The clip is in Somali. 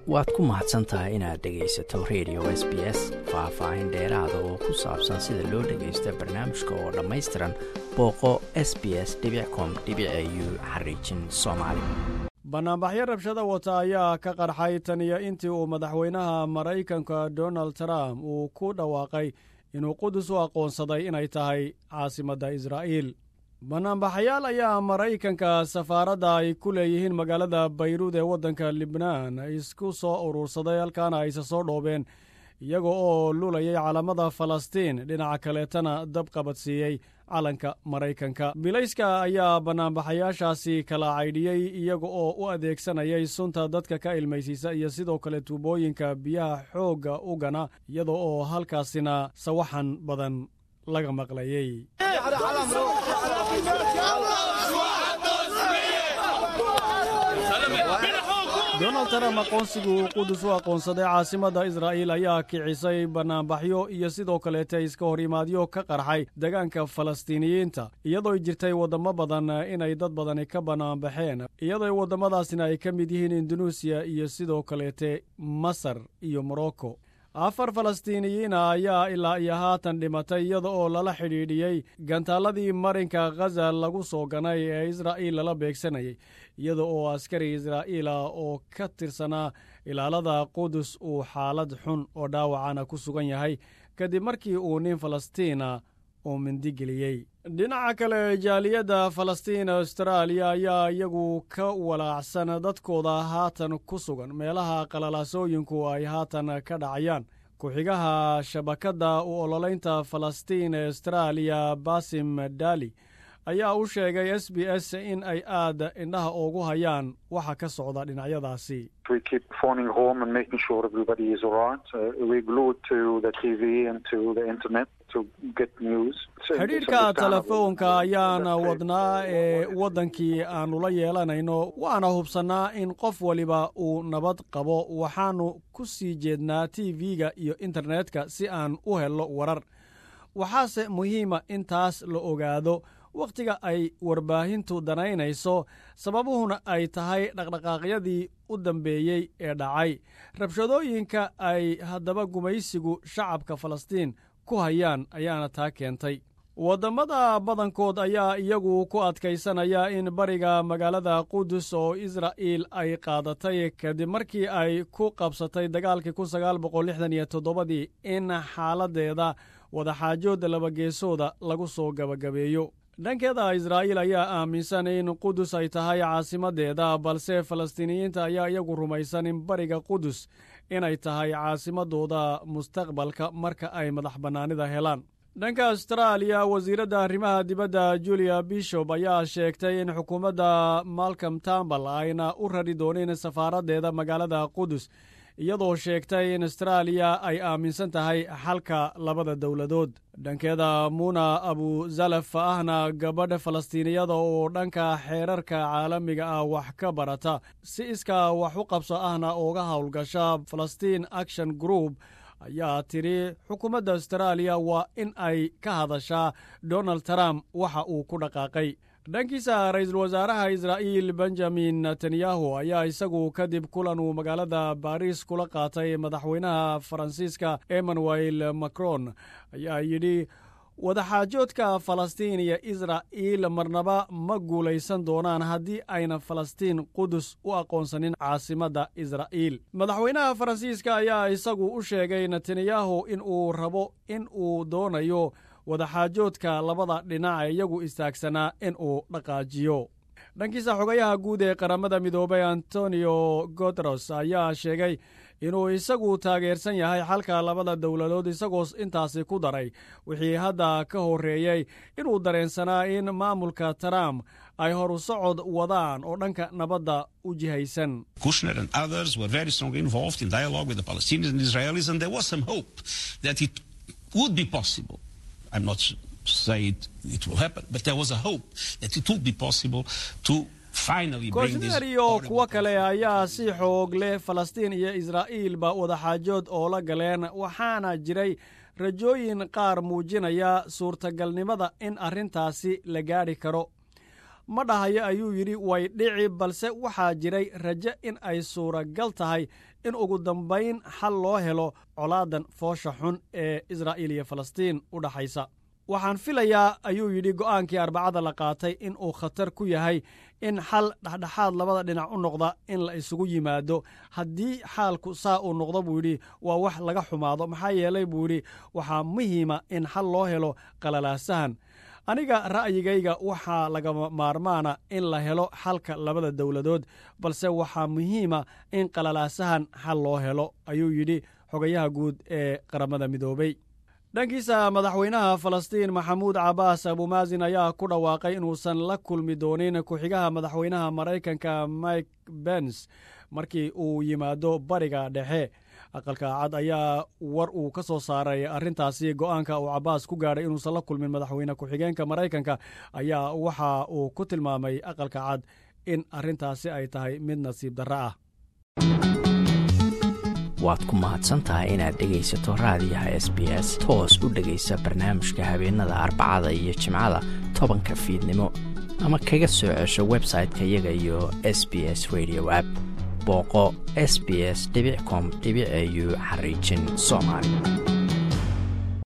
waad ku mahadsan tahay inaad dhegaysato radio s b s faah-faahin dheeraada oo ku saabsan sida loo dhagaysta barnaamijka oo dhammaystiran booqo s b s com u xariijin soomaali bannaanbaxyo rabshada wata ayaa ka qarxay tan iyo intii uu madaxweynaha maraykanka donald trump uu ku dhawaaqay inuu qudus u aqoonsaday inay tahay caasimadda israa'iil bannaanbaxayaal ayaa maraykanka safaaradda ay ku leeyihiin magaalada bayruud ee waddanka libnaan isku soo urursaday halkaana ayse soo dhoobeen iyaga oo lulayay calamada falastiin dhinaca kaleetana dab qabadsiiyey calanka maraykanka bilayska ayaa bannaanbaxayaashaasi kala caydhiyey iyaga oo u adeegsanayay sunta dadka ka ilmaysiisa iyo sidoo kale tuubooyinka biyaha xoogga u gana iyada oo halkaasina sawaxan badan laga maqlayey donald trump aqoonsiguu qudus u aqoonsaday caasimadda israa'iil ayaa kicisay bannaanbaxyo iyo sidoo kaleete iska hor imaadyo ka qarxay degaanka falastiiniyiinta iyadoo jirtay waddamo badan inay dad badani ka bannaanbaxeen iyadoo waddamadaasina ay ka mid yihiin indunuusiya iyo sidoo kaleete masar iyo morocco afar falastiiniyiina ayaa ilaa iyo haatan dhimatay iyada oo lala xidhiidhiyey gantaaladii marinka khaza lagu soo ganay ee israa'iil lala beegsanayay iyada oo askari israa'iila oo ka tirsanaa ilaalada qudus uu xaalad xun oo dhaawacana ku sugan yahay kadib markii uu nin falastiina uu mindigeliyey dhinaca kale jaaliyadda falastiin austraaliya ayaa iyagu ka walaacsan dadkooda haatan ku sugan meelaha qalalaasooyinku ay haatan ka dhacayaan ku-xigaha shabakadda u ololaynta falastiin ee austraaliya basim dali ayaa u sheegay s b s in ay aad indhaha ugu hayaan waxa ka socda dhinacyadaasi xidhiidhka telefoonka ayaan wadnaa ee waddankii aannu la yeelanayno waana hubsannaa in qof waliba uu nabad qabo waxaannu ku sii jeednaa t v-ga iyo internetka si aan u helno warar waxaase muhiima in taas la ogaado wakhtiga ay warbaahintu danaynayso sababuhuna ay tahay dhaqdhaqaaqyadii u dambeeyey ee dhacay rabshadooyinka ay haddaba gumaysigu shacabka falastiin ku hayaan ayaana taa keentay waddamada badankood ayaa iyagu ku adkaysanaya in bariga magaalada qudus oo israa'iil ay qaadatay kadib markii ay ku qabsatay dagaalkii kun sagaal boqol lixdan iyo toddobadii in xaaladdeeda wadaxaajood labageesooda lagu soo gabagabeeyo dhankeeda israa'iil ayaa aaminsan in qudus ay tahay caasimaddeeda balse falastiiniyiinta ayaa iyagu rumaysan in bariga qudus inay tahay caasimadooda mustaqbalka marka ay madax bannaanida helaan dhanka austraaliya wasiiradda arrimaha dibadda julia bishop ayaa sheegtay in xukuumadda malcom tambal ayna u rari doonin safaaraddeeda magaalada qudus iyadoo sheegtay in astaraaliya ay aaminsan tahay xalka labada dowladood dhankeeda muuna abuzalaf ahna gabadh falastiiniyada oo dhanka xeerarka caalamiga ah wax ka barata si iskaa wax u qabso ahna uga howlgasha falastiin action group ayaa tidhi xukuumadda astaraaliya waa in ay ka hadashaa donald trump waxa uu ku dhaqaaqay dhankiisa ra'iisul wasaaraha israa'iil benjamin netanyahu ayaa isagu kadib kulan uu magaalada baris kula qaatay madaxweynaha faransiiska emmanuel macron ayaa yidhi wadaxaajoodka falastiin iyo israa'iil marnaba ma guulaysan doonaan haddii ayna falastiin qudus u aqoonsanin caasimadda israa'iil madaxweynaha faransiiska ayaa isagu u sheegay netanyahu in uu rabo in uu doonayo wadaxaajoodka labada dhinac ee iyagu istaagsanaa in uu dhaqaajiyo dhankiisa xogayaha guud ee qaramada midoobay antonio gotros ayaa sheegay inuu isagu taageersan yahay xalka labada dowladood isagoo intaasi ku daray wixii hadda ka horreeyey inuu dareensanaa in maamulka trump ay horu socod wadaan oo dhanka nabadda u jihaysan kushner and others were very strongly involved in dialogue with the palestinians and israelis and there was some hope that it would be possible i'm not saying it will happen but there was a hope that it would be possible to koshner iyo kuwo kale ayaa si xoog leh falastiin iyo israa'iilba wadaxaajood oo la galeen waxaana jiray rajooyin qaar muujinaya suurtagalnimada in arrintaasi la gaadhi karo ma dhahayo ayuu yidhi way dhici balse waxaa jiray rajo in ay suuragal tahay in ugu dambayn xal loo helo colaadan foosha xun ee israa'iil iyo falastiin u dhaxaysa waxaan filayaa ayuu yidhi go'aankii arbacada la qaatay in uu khatar ku yahay in xal dhexdhexaad labada dhinac u noqda in la isugu yimaado haddii xaalku saa uu noqdo buu yidhi waa wax laga xumaado maxaa yeelay buu yidhi waxaa muhiima in xal loo helo qalalaasahan aniga ra'yigayga waxaa lagama maarmaana in la helo xalka labada dowladood balse waxaa muhiima in qalalaasahan xal loo helo ayuu yidhi xogayaha guud ee qaramada midoobey dhankiisa madaxweynaha falastiin maxamuud cabaas abumaasin ayaa ku dhawaaqay inuusan la kulmi doonin ku-xigaha madaxweynaha maraykanka mike bens markii uu yimaado bariga dhexe aqalka cad ayaa war uu ka soo saaray arrintaasi go'aanka uu cabaas ku gaadhay inuusan la kulmin madaxweyne ku-xigeenka maraykanka ayaa waxa uu ku tilmaamay aqalka cad in arrintaasi ay tahay mid nasiib darro ah waad ku mahadsantahay inaad dhegaysato raadiyaha s b s toos u dhegaysa barnaamijka habeenada arbacada iyo jimcada tobanka fiidnimo ama kaga soo cesho website-ka iyaga iyo s b s radio app booqo s b s com au xariijin soomaali